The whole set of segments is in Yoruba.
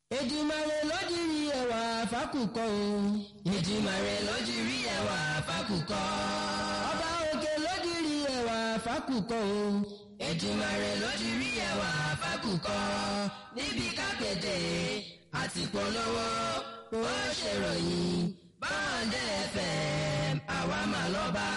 Èdùmàrè ló dirí ẹwà fákùkọ o. Èdùmàrè ló dirí ẹwà fákùkọ. Ọba òkè ló dirí ẹwà fákùkọ o. Èdùmàrè ló dirí ẹwà fákùkọ. Níbi kápẹ́tẹ̀ àti polówó ó ṣèròyìn báńdẹ̀ FM àwa mà lọ́ba.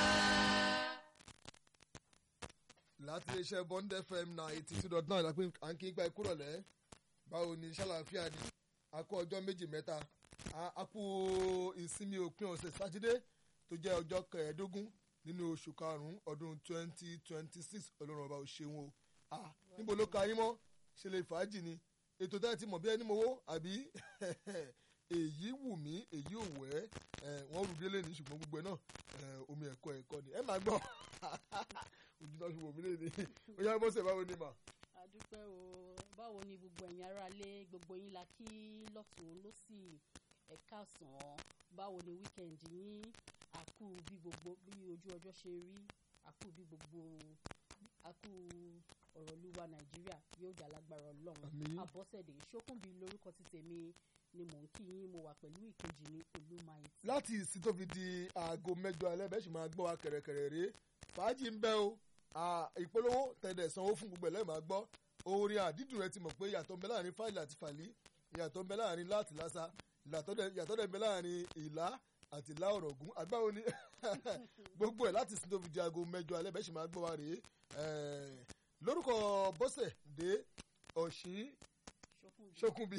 láti iléeṣẹ́ bond fm náà eighty two dot nine lápẹ́ à ń kí gba ikú rọ̀lẹ́ báwo ni ṣàlàáfíà ni a kó ọjọ́ méjì mẹ́ta a kú ìsinmi òpin ọ̀sẹ̀ sátidé tó jẹ́ ọjọ́ kẹẹ̀ẹ́dógún nínú oṣù karùn-ún ọdún twenty twenty six ọlọ́run ọba ò ṣeun o níbo ló ka yín mọ́ ṣe lè fàájì ni ètò tẹ́ ẹ ti mọ̀ bí ẹni mowó àbí èyí wù mí èyí ò wẹ́ wọ́n rú délé ní ṣùgbọ́n gbogbo ẹ̀ náà omi ẹ̀kọ́ ẹ̀kọ́ ni ẹ máa gbọ́ ojú náà ṣùgbọ́n mi lè ní oyá bọ́sẹ̀ báwo ni mà. àdúpẹ́ o báwo ni gbogbo ẹ̀yin aráalé gbogbo yín la kí lọ́tún lọ́sì ẹ̀ka ọ̀sán báwo ni wíkẹ̀ndì yín àkú bí gbogbo bí ojú ọjọ́ ṣe rí àkú bí gbogbo àkú ọ̀rọ̀ olúwa nàìjíríà yóò jà lágbára ọlọ́run Àmín. àbọ̀sẹ̀dé ṣókùnbí lórúkọ ti tèmi ni mò ń kí yín mo wà pẹ̀lú ìkejì ní olúmayẹtì. láti ìsìn tó fi di aago mẹ́jọ alẹ́ bẹ́ẹ̀ sì máa gbọ́ wa kẹ̀rẹ̀kẹ̀rẹ̀ rèé fàájì ń bẹ o à, ìpolówó tẹ̀lé sanwó fún gbogbo ẹ̀ lẹ́ẹ̀ máa gbọ́ orin àdídùn rẹ ti mọ̀ pé yàtọ̀ ń bẹ láàrin fáìlì àti fàlí yàtọ̀ ń bẹ láàrin láti lásà yàtọ̀ dẹ̀ yàtọ̀ dẹ̀ ń bẹ láàrin ìlà àti ìlà ọ̀rọ̀ ògún àgbáwo ni gbogbo ẹ̀ láti ìsìn tó fi di aago mẹ́jọ alẹ́ bẹ́ẹ̀ sì máa gbọ́ wa rèé Eh, lórúkọ bọ́sẹ̀ dé ọ̀sìn ṣókùnbí ṣókùnbí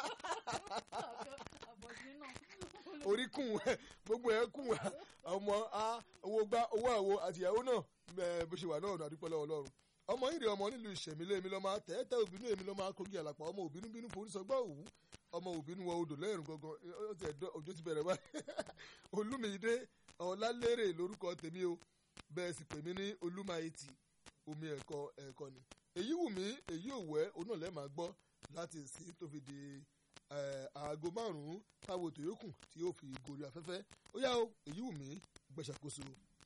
àbọ̀sí náà orí kùn ẹ gbogbo ẹ kùn ẹ ọmọ a owó gbá owó àwo àtìyàwó náà ẹ bó ṣe wà náà ọ̀nà àdúpẹ́ lọ́wọ́ ọlọ́run ọmọ yìí rè ọmọ nílùú ìṣẹ̀mílẹ̀ èmi lọ́mọ tẹ́tẹ́ òbínú èmi lọ́mọ akógi àlàpà ọmọ òbínú bínú forí sọgbà òwú ọmọ òbínú wọ odò lẹ́rìn gangan ó ti ẹ̀dọ́ òjò ti bẹ̀rẹ̀ báyìí olúmídé ọ̀làlérè lórúkọ tèmi o bẹ́ẹ̀ sì pè mí ní olúmayetì omi ẹ̀kọ́ ẹ̀kọ́ ni èyí wù mí èyí ò wẹ́ onú ọ̀lẹ́ máa gbọ́ láti ìsín tó fi di eh, aago márùn-ún táwọn ètò yòókù tí yóò fi gorí afẹ́fẹ́ ó yá o èyí wù mí gbẹ̀ṣàkóso.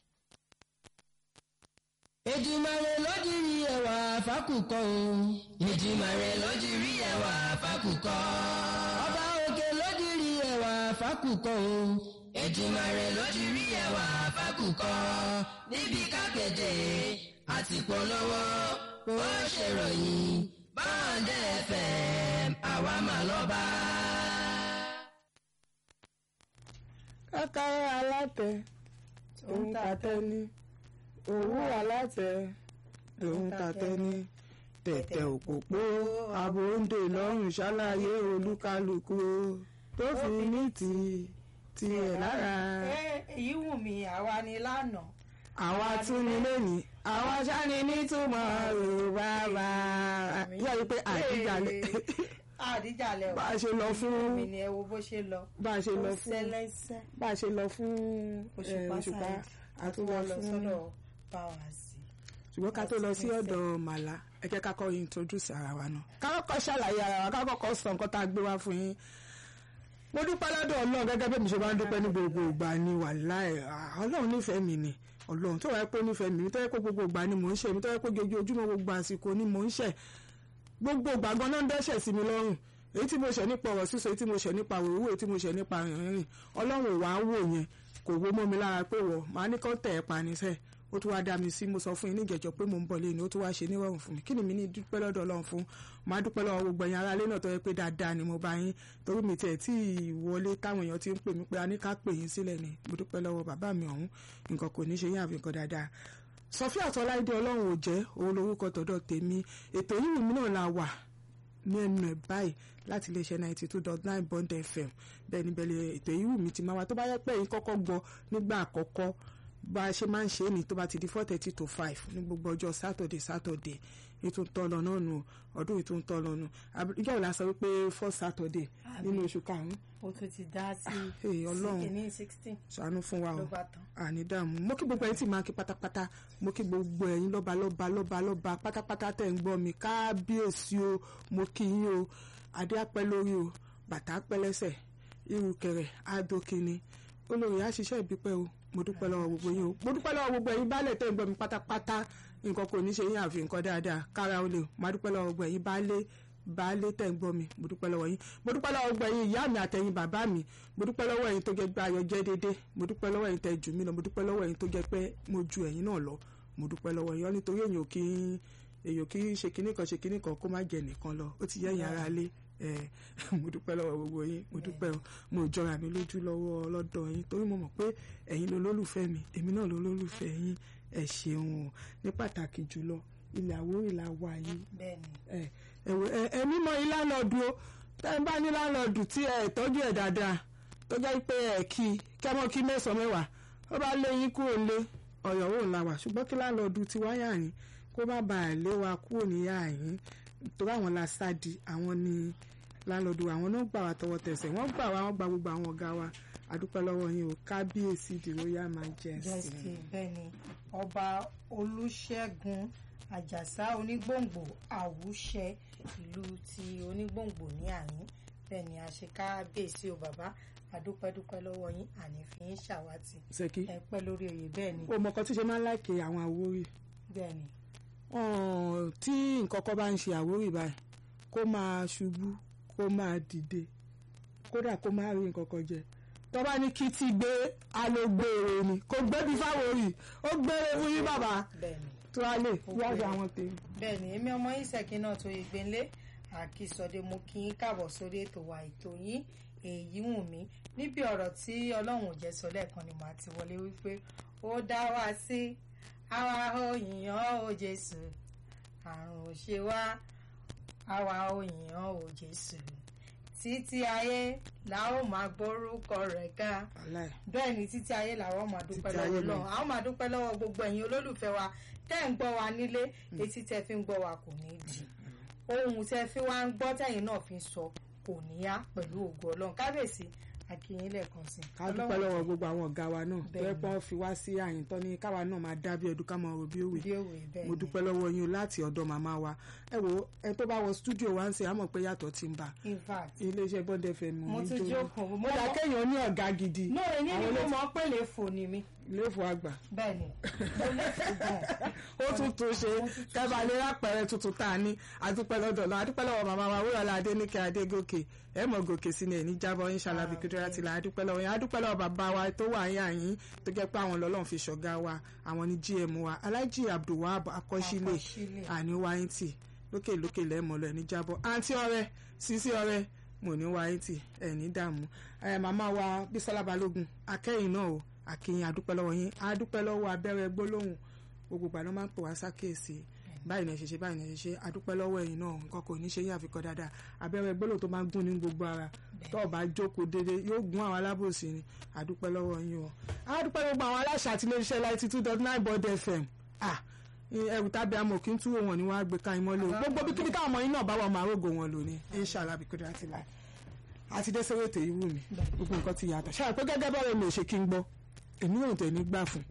Èdùmàrè ló dirí ẹwà fákùkọ o. Èdùmàrè ló dirí ẹwà fákùkọ. Ọba òkè ló dirí ẹwà fákùkọ o. Èdùmàrè ló dirí ẹwà fákùkọ. Níbi kápẹ́tẹ̀ àti polówó ó ṣèròyìn báńdẹ̀ FM àwa mà lọ́ba. kákàrà alátẹ òun tàtẹ ní òwú alátẹ òun tàtẹ ní tẹ̀tẹ̀ òpópó àbòǹdè lọ́rùn ṣàlàyé olúkálùkù tó fi ní ti tiẹ̀ lára èyí wù mí àwa ni lánàá àwa tún ní lónìí àwa sáni nítumọ̀ yorùbá bá yíyá yìí pé àdíjalè àdíjàlẹ̀ bá a ṣe lọ fún mi ni ẹ wo bó ṣe lọ bá a ṣe lọ ó fún sẹlẹsẹ bá a ṣe lọ fún òṣùpá eh, òṣùpá sáyẹn àtúwọ̀ àtúwọ̀ lọ fún sọ́dọ̀ báwàsì. ṣùgbọ́n ká tó lọ sí ọ̀dọ̀ màlá ẹ jẹ́ ká kọ́ introduce ara wa náà ká kọ́kọ́ ṣàlàyé ara wa ká kọ́kọ́ sọ nǹkan tá a gbé wá fún yín mo dúpẹ́ lọ́dọ̀ ọlọ́run gẹ́gẹ́ bí mi ṣe máa ń dúpẹ́ ní gbogbo ìgbà ni wàláì ah, ọlọ́run nífẹ̀ẹ́ mi ni ọlọ́run tó wáyé pé ó nífẹ̀ẹ́ mi tó yẹ pé gbogbo ìgbà ni mò ń ṣe mi tó yẹ pé ojoojúmọ́ gbogbo àsìkò ni mò ń ṣe gbogbo ìgbà gan náà ń dẹ́ṣẹ̀ sí mi lọ́rùn èyí tí mo ṣẹ̀ nípa ọ̀rọ̀ sísọ èyí tí mo ṣẹ̀ nípa òwúwo èyí tí mo ṣẹ̀ nípa rìnrìn ọlọ́run ò wá wò yẹn kò wo mọ́ mi lára pé wọ̀ máa ní kán tẹ̀ ẹ́ pa ní sẹ́ẹ̀ ó tún wá dá mi sí mo sọ fún yín ní ìjẹ́jọ́ pé mò ń bọ̀ lẹ́yìn ó tún wá ṣe nírọ̀rùn fún mi kí ni mi ní dúpẹ́ lọ́dọ̀ ọlọ́run fún màá dúpẹ́ lọ́wọ́ gbogbo ẹ̀yin aráalé náà tó yẹ pé dáadáa ni mo bá yín torí mi tiẹ̀ tí ì wọlé táwọn èèyàn ti ń pè mí pé a ní ká pè yín sílẹ̀ ni mo dúpẹ́ lọ́wọ́ bàbá mi ọ̀hún nǹkan kò ní ṣe yín àfi nǹkan dáadáa sọfíà tọ́láìdé ọlọ́run ò jẹ́ òun lorúkọ tọ̀dọ̀ tèmi ètò yìí mi náà la wà ní ẹnu ẹ̀ báyìí láti iléeṣẹ́ ninety two dot nine bond fm bẹ́ẹ̀ ni bẹ́ẹ̀ ètò yìí wù mí ti máa wá tó bá yẹ pé yín kọ́kọ́ gbọ́ nígbà àkọ́kọ́ bá a ṣe máa ń ṣe é ní tó bá ti di four thirty to five ní gbogbo ọjọ́ saturday saturday ètò ń tọ́ lọ náà nù ọdún ètò ń tọ́ lọ nù ìjọ ìlà sọ wípé four saturday nínú oṣù karùn-ún ó tún ti dá sí Hey, Ọlọ́run. kìíní sixteen ṣàánú fún wa o ló bá tán. àní dààmú mo kí gbogbo ẹ̀yin tí máa kí pátápátá mo kí gbogbo ẹ̀yin lọ́ba lọ́ba lọ́ba lọ́ba pátápátá tẹ̀ ń gbọ́ mi kábíyèsí o mo kí yín o adé apẹ́ lórí o bàtà apẹ́ lẹ́sẹ̀ irùkẹ̀rẹ̀ adókínni olórí àṣìṣe ìbípẹ́ o mo dúpẹ́ lọ́wọ́ gbogbo yín o mo dúpẹ́ lọ́wọ́ gbogbo ẹ̀yin baálẹ̀ tẹ̀ ń gbọ́ mi pátápátá nǹkan kò ní ṣe yín àfi nǹkan dáadáa kára o lè o máa dúpẹ́ lọ́wọ́ gbogbo ẹ̀yin baálé baálé tẹ̀ ń gbọ́ mi mo dúpẹ́ lọ́wọ́ yín mo dúpẹ́ lọ́wọ́ gbọ́ ẹ̀yin ìyá mi àtẹ̀yin bàbá mi mo dúpẹ́ lọ́wọ́ ẹ̀yin tó jẹ́ pé ayọ̀ jẹ́ dédé mo dúpẹ́ lọ́wọ́ ẹ̀yin tẹ̀ jù mí lọ mo dúpẹ́ lọ́wọ́ ẹ̀yin tó jẹ́ pé mo ju ẹ̀yin náà lọ mo dúpẹ́ lọ́wọ́ yín nítorí èyàn ò kí èyàn kì í ṣe kinní kan ṣe kinní kan kó má jẹ nìkan lọ ó ti yẹ ẹ̀yin ara lé ẹ mo dúpẹ́ lọ́wọ́ gbogbo yín mo dúpẹ́ o mo jọra mi lójú lọ́wọ́ lọ́dọ̀ yín torí mo mọ̀ pé ẹ̀yin ló lólùfẹ́ mi èmi náà ló lólùfẹ́ yín ẹ ṣeun o ní pàtàkì jùlọ ilẹ̀ Àwórì la wà yìí bẹ́ẹ̀ni ẹ ẹ ẹ mímọ yín lánàádù o tẹ ẹ bá ní lánàádù tí ẹ tọ́jú ẹ dáadáa tó jẹ́ pé ẹ kí kẹ́mọ́ kí mẹ́sàn-án mẹ́wàá ó bá lé yín kúrò lé ọ̀yọ́ wò la wà ṣùgbọ́n kí lánàádù ti wáyà yín kó má bàa lé wa kúrò níyà yín torí àwọn la sádi àwọn ni lánàádù àwọn náà gbà wá tọwọ́ tẹsẹ̀ wọ́n gbà wá wọ́n gba gbogbo àwọn ọ̀gá wa àdúpẹ́ lọ́wọ́ yín o kábíyèsí the royal majesty. jẹ́sì bẹ́ẹ̀ni ọba olùṣègùn àjàsá onígbòǹgbò àwùṣẹ ìlú ti onígbòǹgbò ní àyín bẹ́ẹ̀ni àṣekábíyèsí o bàbá àdúpẹ́dúpẹ́ lọ́wọ́ yín àní fi yín ṣàwátì ṣèkí ẹ pẹ́ lórí oyè bẹ́ẹ̀ni o mọ̀kàn tí ṣe máa ń láìkè àwọn Àwórì bẹ́ẹ̀ni ọ̀n tí nǹkan kan bá ń ṣe Àwórì báyìí kó máa ṣubú kó máa dìde kódà kó máa rí nǹkan kan jẹ tó bá ní kí ti gbé alógbèrè ni kò gbébi fáwórì ó gbére fún yín bàbá bẹ́ẹ̀ni tó a lè wájú àwọn tèmi. bẹ́ẹ̀ni èmi ọmọ yín ṣèkí náà tó yẹ gbẹ́ńlé àkìsọ̀dé mo kí yín káàbọ̀ sórí ètò wa ètò yín èyí wù mí níbi ọ̀rọ̀ tí ọlọ́run ò jẹ́ sọ lẹ́ẹ̀kan ni màá ti wọlé wípé ó dá wa sí àwa ò yìnyàn ó Jésù àrùn ò ṣe wá àwa ò yìnyàn ó Jésù títí ayé la ó máa gbórúkọ rẹ̀ ga Wàláì. bẹ́ẹ̀ ni títí ayé làwọn máa dúpẹ́ Títí ayé lọ́wọ́ náà. náà àwọn máa dúpẹ́ lọ́wọ́ gbogbo ẹ̀yin olólùfẹ́ wa tẹ́ ń gbọ́ wa nílé etí tẹ́ fi ń gbọ́ wa kò ní di ohun tẹ́ fi wá ń gbọ́ tẹ́yìn náà fi ń sọ kò ní yá pẹ̀lú ògo ọlọ́run kábíyèsí akínyìn lẹ́ẹ̀kan sí i. ká dúpẹ́ lọ́wọ́ gbogbo àwọn ọ̀gá wa náà tó Bẹ́ẹ̀ni. yẹ pé wọ́n fi wá sí àyìntọ́ ní káwa náà máa dá bí ẹdun ká máa rò bí òwe bí òwe bẹ́ẹ̀ mo ni dúpẹ́ lọ́wọ́ yín o láti ọ̀dọ̀ màmá wa ẹ wo ẹ tó bá wọ stúdíò wa ń ṣe àmọ̀ pé yàtọ̀ ti ń bá in fact iléeṣẹ́ Bond FM mo ní tún jóná. jókòó mo mo dà mọ̀ kéèyàn ní ọ̀gá gidi náà èyí ni Àwọn mo ilé- mọ̀ pé lè fò ní mi ilé ìfọ̀ àgbà bẹ́ẹ̀ ni mo lè fò gan ó tún tún ṣe kẹfà lè rápẹrẹ tuntun tá a ní adúpẹ́ lọ́dọ̀ lọ adúpẹ́ lọ́wọ́ màmá wa wúrọ̀lá adéníkẹ́ adégòkè ẹ mọ̀ gòkè sí ni ẹ̀ní jábọ̀ inshallah bí kíndúrà ti là adúpẹ́ lọ́wọ́ yẹn adúpẹ́ lọ́wọ́ bàbá wa tó wà yín àyín tó jẹ́ pé àwọn lọ́lọ́run fi ṣọ̀gá wa àwọn ní gm wa alhaji abdulwahab akọ́sílẹ̀ Akọ́sílẹ̀. àní wáyìntì lókè lókè lẹ́mọ̀ lọ ẹ̀ní jábọ̀ àǹtí ọ̀rẹ́ sísí ọ̀rẹ́ mo ní wáyìntì ẹ̀ní dààmú ẹ̀ màmá wa bísọ́lá balógun akẹ́yìn náà o àkìyìn adúpẹ́ lọ́wọ́ yín adúpẹ́ lọ́wọ́ abẹ́rẹ́ gbólóhùn gbogbo ìgbà náà máa ń pè wá sákèsì báyìí náà ṣe ṣe báyìí náà ṣe ṣe adúpẹ́ lọ́wọ́ ẹ̀yin náà nǹkan kò ní ṣe yín àfikọ́ dáadáa abẹ́rẹ́ gbólóhùn tó máa ń gún ní gbogbo ara tó o bá jókòó déédéé yóò gún àwọn alábòsí ni adúpẹ́ lọ́wọ́ yín o adúpẹ́ gbogbo àwọn aláṣà àti iléeṣẹ́ láti two dot nine Bond FM ah ẹrù tábí amọ̀ kí n túwò wọn ni wọ́n á gbé ká imọ́ lò gbogbo bí kíbi táwọn ọmọ yín náà bá wà máa rògò wọn lò ní inshallah bí kúndé láti láì àti dé sórí ètò yìí wù mí gbogbo nǹkan ti yàtọ̀ ṣáà pé gẹ́gẹ́ bọ́ọ̀rọ̀ mi ò ṣe kí n gbọ́ èmi ò tẹ̀ ní gbà fún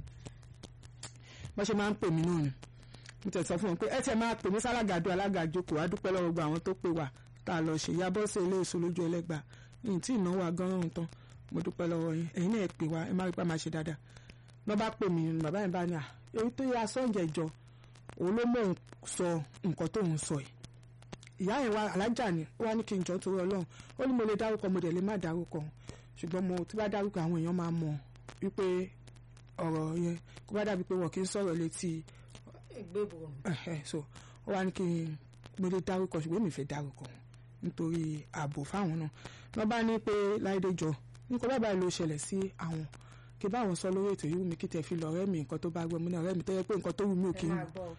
bó ṣe máa ń pè mí náà ni mo tẹ̀ sọ fún wọn pé ẹ tiẹ̀ máa pè mí sálàgàdo alágàjókòó adúpẹ́ lọ́wọ́ gba àwọn tó pè wá tá a lọ ṣe ìyá bọ́sẹ̀ ilé èso lójú ẹlẹ́gbà yìí tí ìnáwó agánràn tán mo dúpẹ́ lọ́wọ́ yín ẹ̀yin náà ẹ pè wá ẹ má rí pa máa ṣe dáadáa lọ́ bá pè mí bàbá yẹn bá ní à èyí tó yẹ asọ́njẹ jọ òun ló mọ̀ ń sọ nǹkan tó ń sọ yìí ìyá yẹn wá alájà ni ó wá ní kí n jọ torí ọlọ́run ó ní mo lè dárúkọ mo dẹ̀ lè má dárúkọ ṣùgbọ́n mo tí bá dárúkọ àwọn èèyàn máa mọ̀ wípé ọ̀rọ̀ yẹn kó bá dàbí pé wọ́n kì í sọ̀rọ̀ létí gbébò ẹ̀hẹ̀, so ó wá ní kí n mo lè dárúkọ ṣùgbọ́n mi fẹ́ dárúkọ nítorí ààbò fáwọn náà wọ́n bá ní pé láìdé jọ nǹkan bá báyìí ló ṣẹlẹ̀ sí àwọn kí báwọn sọ lórí ètò yìí wù mí kí tẹ̀ fi lọ ọ̀rẹ́ mi nǹkan tó bá gbọ́ mi náà ọ̀rẹ́ mi tó yẹ pé nǹkan tó wù mí ò kí ẹ ń máa wù gbọ́ ọ.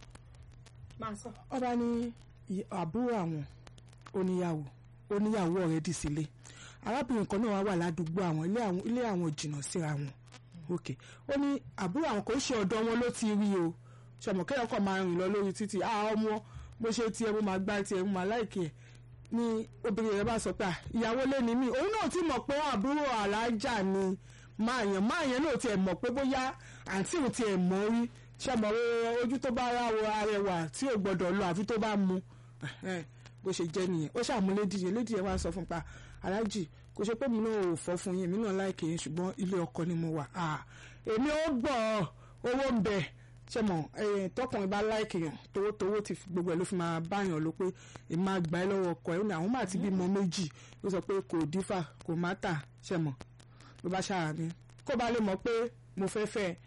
máa sọ ọba ní ì- àbúrò àwọn oníyàwó oníyàwó ọ̀rẹ́dì sílé arábìnrin kan náà wá wà ládùúgbò àwọn ilé àwọn ilé àwọn jìnnà síra wọn ok ó ní àbúrò àwọn kò ṣe ọ̀dọ̀ wọn ló ti rí o ṣọmọ kéèyàn kàn máa rìn lọ lórí títì a ọmọ bó ṣe tiẹ̀ mo máa gbá tiẹ̀ mo máa láìkì ẹ̀ ní obìnrin rẹ̀ bá sọ pé "Ah, ìyàwó lé ní mí òun náà ti mọ̀ pé àbúrò alájà ni máa yàn máa yàn náà tiẹ̀ mọ̀ pé bóyá àǹtí òun tiẹ̀ mọ̀ rí ṣọmọ ojú tó bá ráwo arẹwà tí ò gbọdọ̀ lọ àfi tó bá mu Ẹ̀hẹ́n, bó ṣe jẹ́ nìyẹn ó ṣàmú lédìyẹ lédìyẹ wá sọ fún un pa aláàjì kò ṣe pé mi náà ò fọ́ fún yín èmi náà láìkè yín ṣùgbọ́n ilé ọkọ ni mo wà Ah, èmi ó gbọ́ owó ń bẹ ṣe mọ ẹyìn tọkùnrin bá láìkì yàn towótowó ti fi gbogbo ẹ ló fi máa báyàn ló pé èmi máa gbà ẹ lọ́wọ́ ọkọ ẹ ó ní àwọn máa ti bímọ méjì ló sọ pé kò dífà kò má tà ṣe mọ ló bá ṣáà ní kó bá lè mọ̀ pé mo fẹ́ fẹ́ ẹ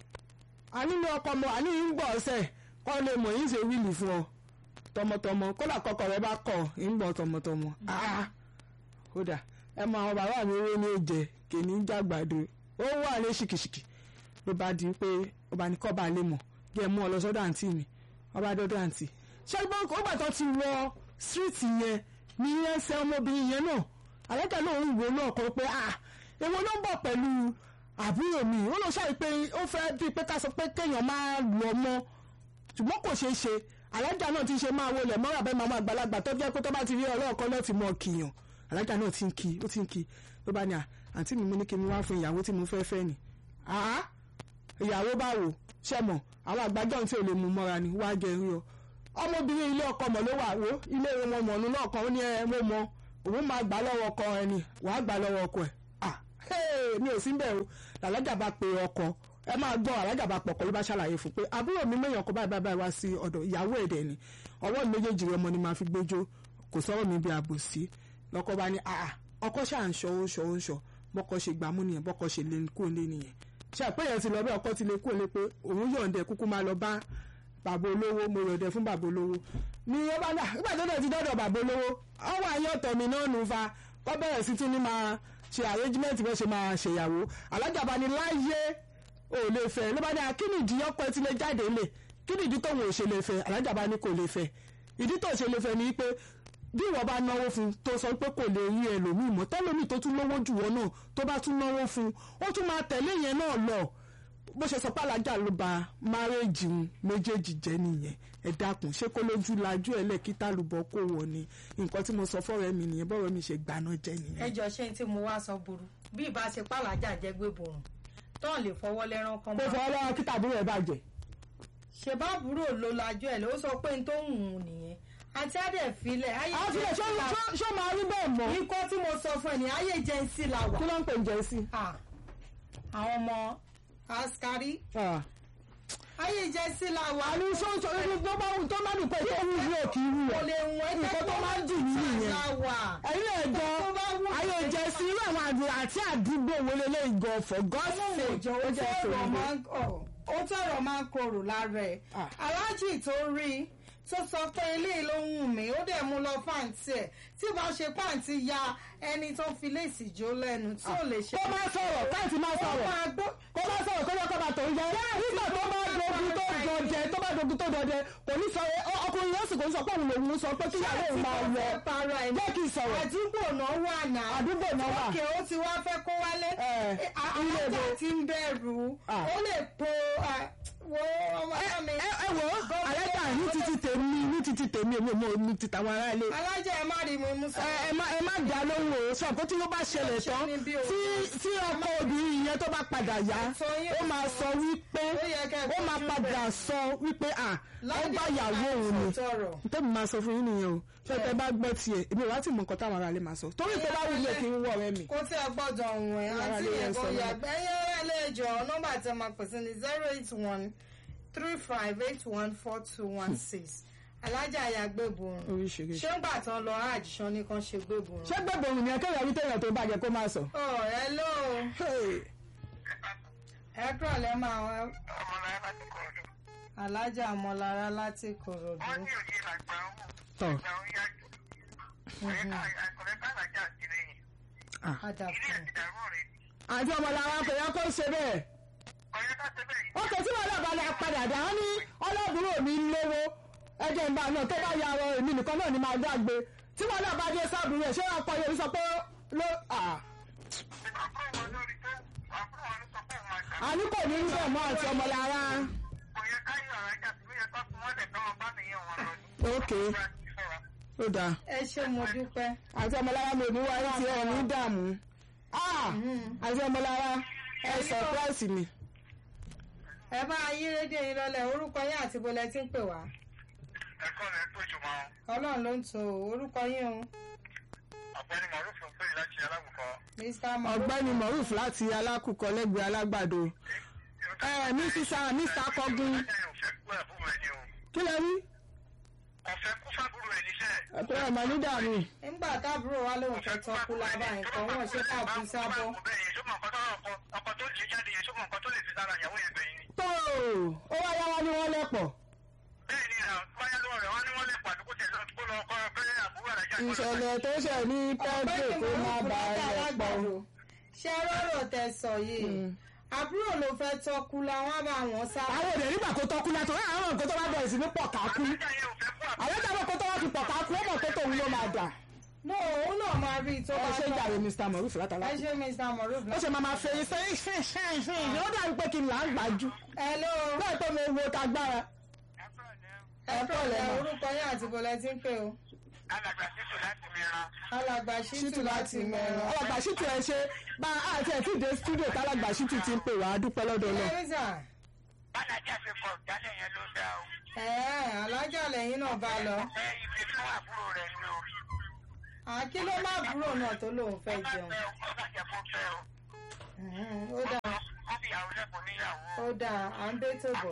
ànílò ọkọ mo àní ń gbọ́ ọ̀sẹ̀ kọ́ lè mọ̀ yín ṣe wíìlì fún ọ tọmọtọmọ kódà kọkọ rẹ bá kọ ń gbọ́ tọmọtọmọ ah kódà ẹ mọ àwọn bàbá mi owó ní òjẹ kìíní jàgbàdo ó wà ní ṣìkìṣìkì ló bá di pé ó bá ní kọ́ bá lè mọ̀ bí ẹ mú ọ lọ sọ́dọ̀ àǹtí mi ọba dọ́dọ̀ àǹtí ṣé gbọ́n ó gbà tó ti wọ síríìtì yẹn ní ẹsẹ̀ ọmọbìnrin yẹn náà àlẹ́kẹ̀ náà ń wò náà kọ́ pé ah èwo ló ń bọ̀ pẹ̀lú àbúrò mi ó lọ ṣàì pé ó fẹ́ bíi pé ká sọ pé kéèyàn máa lọ mọ́ ṣùgbọ́n kò ṣeé ṣe alájà náà ti ṣe máa wọlé mọ́ra bẹ́ẹ̀ máa àgbàlagbà tó jẹ́ pé tó bá ti rí ọlọ́ọ̀kan náà ti mọ̀ kìyàn alájà náà ti ń kí ó ti ń kí ló bá ní à àǹtí mi mú ní kí n wá fún ìyàwó tí mo fẹ́ fẹ́ ni àá ìyàwó báwo ṣe mọ̀ àwọn àgbájọ́ tí ò lè mú mọ́ra ni wá jẹ rí ọ ọmọbìnrin ilé ọkọ mọ̀ ló wà wó ilé wọn mọ̀nù náà kan ó ní ẹ mo mọ òun máa gbà lọ́wọ́ ọkọ ẹ ni wàá gbà lọ́wọ́ ọkọ ẹ ah mi ò sí bẹ́ẹ̀ o làlájà bá pe ọkọ ẹ máa gbọ́ alájà bá pọ̀kọ́ ló bá ṣàlàyé fún pé àbúrò mi mẹ́yàn kó báyìí báyìí wá sí ọ̀dọ̀ ìyàwó ẹ̀dẹ̀ ni ọwọ́ mi méjèèjì ọmọ ni màá fi gbójó kò sọ̀rọ̀ mi bí àbòsí lọ́kọ́ bá ní àà ọkọ ṣáà ń ṣọ ó ń ṣọ ó ń ṣọ bọ́kọ ṣe gbàmú nìyẹn bọ́kọ ṣe lé kó lé nìyẹn ṣe àpéyẹ ti lọ bí ọkọ ti lè kó lé pé òun yọ̀ǹdẹ̀ kúkú máa lọ bá bàbá olówó mo yọ̀ǹdẹ̀ fún bàbá olówó ni ó bá dà nígbà tó dẹ̀ ti dọ́dọ̀ bàbá olówó ọwọ́ ayé ọ̀tọ̀ mi náà nù fa kọ́ bẹ̀rẹ̀ sí tún ní máa ṣe arrangement bẹ́ẹ̀ ṣe máa ṣèyàwó alájà bá ní láyé ò lè fẹ́ ló bá ní akíní ìdí ọkọ ẹ ti lè jáde lè kíní ìdí tóun ò ṣe lè fẹ́ alájà bá ní kò lè fẹ́ ìdí tó ṣe lè fẹ́ ni pé bí ìwọ bá náwó fún tó sọ pé kò lè rí ẹlòmíì mọ́ tẹ́lómìí tó tún lówó jù wọ́n náà tó bá tún náwó fún ó tún máa tẹ̀lé yẹn náà lọ bó ṣe sọ pé alájà ló ba márẹ́jì méjèèjì jẹ́ nìyẹn ẹ dákun ṣé kó lójú lajú ẹ lẹ kí tálùbọ kó wọ ni nǹkan tí mo sọ fọrọ mi nìyẹn bọrọ mi ṣe gbaná jẹ nìyẹn. ẹ jọ ṣé tí mo wá sọ burú bí ìbá ṣe pàlàjà jẹ gbé borùn tán lè fọwọ́ lẹ́rán kan mo máa fọwọ́ lọ́wọ́ kí tàbúrò ẹ̀ bàjẹ́. ṣe bá àbúrò ló lajú ẹ̀ ló sọ pé n tó ń hùn nìyẹn àti àdẹ filẹ̀ ayé àwọn tilẹ̀ ṣó ṣó- ṣó máa rí bẹ́ẹ̀ mọ́ ikọ́ tí mo sọ fún ẹ ní ayé jẹ́nsì la wà kí ló ń pè ń jẹ́ sí. Ah, àwọn ọmọ askari ayé jẹ́nsì la wà àní sọ́ńsọ́ ibi tó bá wù tó má dùn pé tó wù yóò kí wù kò ọ́ lè wọ́n ẹgbẹ́ nǹkan tó máa ń dùn mí nìyẹn. la wà ẹ̀yin lè jọ tó bá wù ayé ẹ́ jẹ́ sí irú àwọn àdúrà àti àdúgbò wo lélẹ́yìn gan for God's ọlọ́run sake òjò ó ó jẹ́ tọrọ ìṣòro. máa ń kọ̀ ó tọrọ máa ń korò lára ẹ̀ Ah. aláàjì tó rí tó sọ pé eléyìí ló ń wù mí ó dẹ̀ mú lọ pàǹtí ẹ̀ tí bá ṣe pàǹtí ya ẹni tó fi léèsì jó lẹ́nu tí ò lè ṣe. kó má sọ̀rọ̀ káàtì má ó sọ̀rọ̀ máa gbọ́ kó má sọ̀rọ̀ kó lọ́kọ̀ bá tòun jẹ nígbà tó bá dogun tó dọdẹ tó bá dogun tó dọdẹ kò ní sọ ọ- ọkùnrin yóò sì kò ní sọ pé òun lòun sọ pé kíyàwó òun máa wọ para ẹ̀ jẹ́ kí n sọ̀rọ̀ àdúgbò náà wà náà àdúgbò náà wà òkè ó ti wá fẹ́ kó wálé Eh, Eh, a- ilé alájà ibo. ti ń bẹ̀rù Ah. ó lè po ah, wo ọmọ mi. ẹ ẹ wò ó àlẹ́gbà ní títí tèmi ní títí tèmi èmi ò mọ ní ti tàwọn ará ilé alájà ẹ má rí mi mú sọ. ẹ ẹ má ẹ má dá lóhùn o sọ pé tí ó bá ṣẹlẹ̀ Ṣé tán ní bí o- tí tí ọkọ obìnrin yẹn tó bá padà yá Sọ yín ó máa sọ wípé Ó yẹ kẹ́ ẹ ó máa fojú padà bẹ̀. sọ wípé à ó Láti bá ìyàwó òun ni tọrọ. tẹ́mi máa sọ fún yín nìyẹn o ṣé tẹ bá gbọ́ tiẹ̀ èmi ò wá tí mọ nǹkan táwọn ará ilé máa sọ torí tó bá wù mí kí n wọ ọ̀rẹ́ mi. kó tí ẹ gbọ́dọ̀ ọ̀hún ẹ̀ Ara àti lè yẹn ẹ̀kọ́ sọ náà. yàgbẹ́ ẹ̀yẹ́ rẹ̀ lẹ́jọ́ nọ́mbà tẹ máa pèsè ní zero eight one three five eight one four two one six alájà àyàgbé borun oríṣiríṣi. ṣé ń gbà tán lọ àjìṣán ní kan ṣe gbé borun. ṣé gbẹ̀bọ̀ òun ni ẹ kéèyàn rí téèyàn tó bàjẹ́ kó máa sọ. ọ̀ ẹ ló Hey, ẹ kúrọ̀ lẹ́ máa wá ọmọlára láti kọ̀ọ̀dù. alájà ọmọlára láti kòròdú. wọ́n ní òye làgbà ń wù. tọ̀ ìgbà ń yájú. ọ̀rẹ́ ká làjà sí lẹ́yìn. padà ilé fún ẹ̀ ti dàrú rẹ̀. àti ọmọlára kò yẹ kó ṣe bẹ́ẹ̀. ọ̀rẹ́ ká ṣe bẹ́ẹ̀. ó kò tí wọn lọ́ọ́ bá lè padà dá wọn ní ọlọ́bùrú mi ń lówó ẹjẹ̀ ń bá náà tó bá ya ọ èmi nìkan náà ni máa dágbe tí wọn náà bá dé sábùrú ẹ̀ ṣé wọn kọ yorùbá sọ pé ló à àbúrò wọn lórí tó àbúrò wọn ló sọ pé òun àgbà. àní kò ní rí bẹ́ẹ̀ mọ́ àti ọmọlára. kò yẹ ká yọ ọ̀rẹ́ jà sí lóye tó fún wọn lẹ̀ tọ́ wọn bá nìyẹn wọn lọ. ok ó dáa ẹ ṣé mo dúpẹ́. àti ọmọlára mi ò ní wáyé tí ẹ ní dààmú Ah, àti ọmọlára ẹ sọpráìsì mi. ẹ bá yí rédíò yín lọ́lẹ̀ orúkọ yín àti bọ́lẹ̀ tí ń pè wá. ẹ̀kọ́ rẹ̀ pé jùmọ̀ ọlọ́run ló ń to orúkọ yín o ọ̀gbẹ́ni mọ̀rúfù ń pè láti alágùnkọ́. mr mọ̀ ọ̀gbẹ́ni moruf láti alákùkọ lẹ́gbẹ̀ẹ́ alágbàdo ó ẹ mi sísá mr akọgun ọ̀fẹ́ kú àbúrò ẹni o kí lẹ rí ọ̀fẹ́ kú fábúrò ẹni sẹ́ ẹ̀kọ́ ẹ̀ mọ̀ ní dànù nígbà táàbúrò wa lòun fẹ́ tọ́kú lábá nǹkan wọn ṣe káàbù sábọ́. ọkọ̀ tó lè jáde yẹn sọ́mọ̀ nǹkan tó lè fi sára ìyàwó yẹn gbẹ̀yìn ni. tó ó wá yá wá ní wọ́n lẹ́pọ̀ bẹ́ẹ̀ ni báyá lọ́wọ́ rẹ̀ wọ́n ní wọ́n lè pàdé kó tẹ̀ lọ́ọ́ kó lọ kọ́ bẹ́ẹ̀ àbúrò rẹ̀ jáde. ìṣẹ̀lẹ̀ tó ṣẹ̀ ní pẹ́ẹ́dẹ̀ tó má bà á lẹ̀ pọ̀ ṣé rọrọ tẹ sọ yìí àbúrò ló fẹ́ tọ́kú làwọn bá wọn sá. àwọn òde nígbà tó tọ́kú látọ̀ ẹ̀ àwọn nǹkan tó bá bẹ̀rẹ̀ sí ní pọ̀ kákú Nígbà yẹn ò fẹ́ kú àbúrò. àwọn táwọn kan tó wá ti pọ̀ kákú ó mọ̀ pé tòun ló máa dà no òun náà máa rí i tó ẹ bá ṣe jàre mr moruf látàlá ẹ ṣe mr moruf ó ṣe máa máa fẹ́ fẹ́ fẹ́ fẹ́ fẹ́ ó dàbí pé kí n là ń gbájú hello bẹ́ẹ̀ tó mo wo tagbára ẹ pẹ̀lẹ́ orúkọ yín àti bọ̀lẹ́ tí ń pè o alàgbà títù láti mìíràn. alàgbà ṣítù láti mẹ́rin. alàgbà ṣítù ẹ ṣe bá a àti ẹ̀ tí ì dé studio tálàgbà ṣítù ti ń pè wá a dúpẹ́ lọ́dọ̀ náà ẹ̀rísà bálájà fi kọ̀ jálẹ̀ yẹn ló dá o. ẹ̀ẹ́ alájà lẹ́yìn náà bá lọ. ẹ ibi fún àbúrò rẹ̀ ni o. àkí ló má búrò náà tó lóun fẹ́ jẹun. fẹ́ o kọ́ bàjẹ́ fún fẹ́ o. Mhm, ó dáa wọ́n fi ìyàwó lẹ́kùn níyàwó. ó dáa à ń bẹ́ tó bọ̀.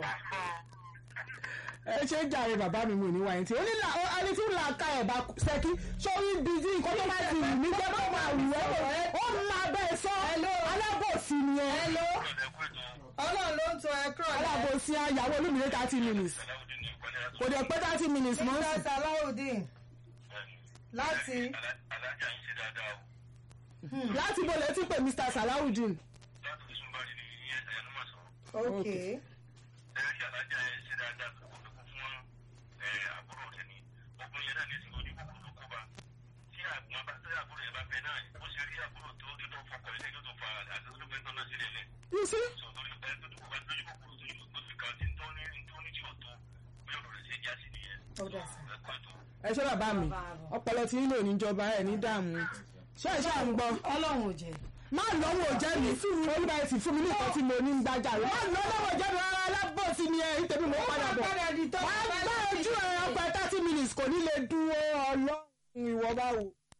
ẹ ṣe ń jàre bàbá mi mò ní wáyé tí ó ní là ó ẹni tí ń là ká ẹ̀ bá ṣẹ́kí sórí ibi tí nǹkan tó bá ti wù mí jẹ́ bá máa wù ẹ́ ó máa bẹ́ẹ̀ sọ alábòsí ni ẹ hello ọlọ́run ló ń tọ ẹ kúrò lẹ́yìn. alábòsí àyàwó olómìnira thirty minutes kò dẹ̀ pé thirty minutes mọ́ sí. mr salawudeen láti alájà ń ṣe dáadáa o. láti bo lè ti pè mr salawudeen. láti fi súnmọ́ ní ìyẹn ẹ̀yẹ́nu mọ̀ sọ. ok ẹ̀rí alájà ẹ̀ ṣe dáadáa kó kó fún ẹ̀ àbúrò rẹ̀ ni ọkùnrin yẹn náà ní ìsìn ojú kòkòrò ló kó bá tí àgbọn bá tí àbúrò yẹn bá fẹ́ náà ó ṣe rí àbúrò tó tó tó fọkọ̀ ilé yóò tó fa àtúntò fẹ́ tán náà sílẹ̀ lẹ̀ you see sọ torí ẹ̀ tó tó kó bá lójú kòkòrò tó yóò tó fi kàn tí tó ní tó ní tí ò tó bí ọ̀rọ̀ rẹ̀ ṣe já sí nìyẹn ó dà sí. ẹ̀kọ́ ètò ẹ ṣe bàbá mi ọpọlọ tí ń lò níjọba ẹ ní dààmú ṣé ẹ ṣáà ń gbọ́ ọlọ́run ò jẹ́ má lọ́wọ́ jẹ́ mi olúwa ẹ̀ sì fún mi ní nǹkan tí mo ní ń gbájà rẹ̀ má lọ́wọ́ jẹ́ mi rárá alábòsí ni ẹ nítorí mo padà bọ̀ padà di tọ́ wá gbá ojú ẹ ọgbà thirty minutes kò ní lè dúró ọlọ́run ìwọ báwo.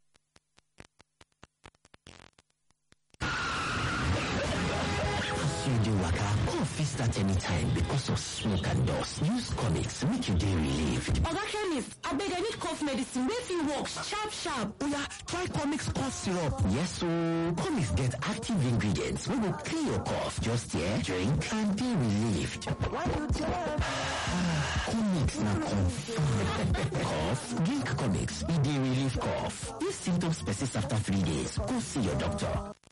you dey waka cough fit start anytime because of smoke and dust use comics make you dey relieved oga chemist abeg i need cough medicine wey fit work sharp sharp oya try comics cough syrup yes ooo comics get active ingredients wey go clear your cough just here drink and dey relieved comics na confam cough drink comics e dey relieve cough if symptoms persist after three days go see your doctor